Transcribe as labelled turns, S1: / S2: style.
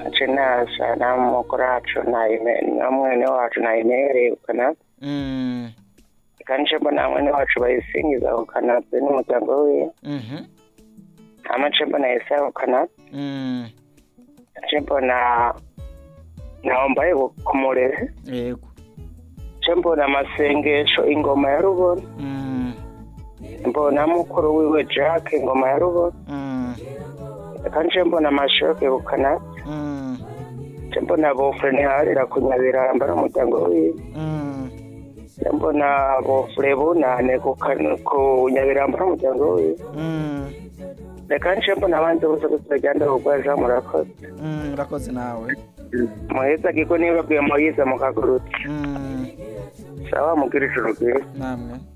S1: nce naza na mukuru wacu na ine na mwene wacu na inere ukana
S2: Mm.
S1: reka nce mbona mwene wacu bayisingiza ukana be n'umuryango wiwe
S2: Mhm.
S1: hama nce mbona yesaya ukana
S2: Mm.
S1: nce mbona naombaye kumurere
S2: Yego.
S1: nce mbona amasengesho ingoma ya rubona
S2: Mm.
S1: mbona mukuru wiwe jack ingoma ya rubona
S2: Mm.
S1: reka nce mbona amashoke ukana
S2: Mm.
S1: nce mbona bofure ntiharira kunyabiramba n'umuryango wiwe
S2: Mm.
S1: nce mbona bofure bunane kukan- ku nyabiramba n'umuryango wiwe
S2: Mm.
S1: reka nce mbona abandi bose kutagenda kugwaja murakoze
S2: Mm. Urakoze nawe.
S1: muheza kiko niba babwiye muyize mukagurutse
S2: Mm.
S1: sawa mugira ijoro ryiza
S2: Namwe.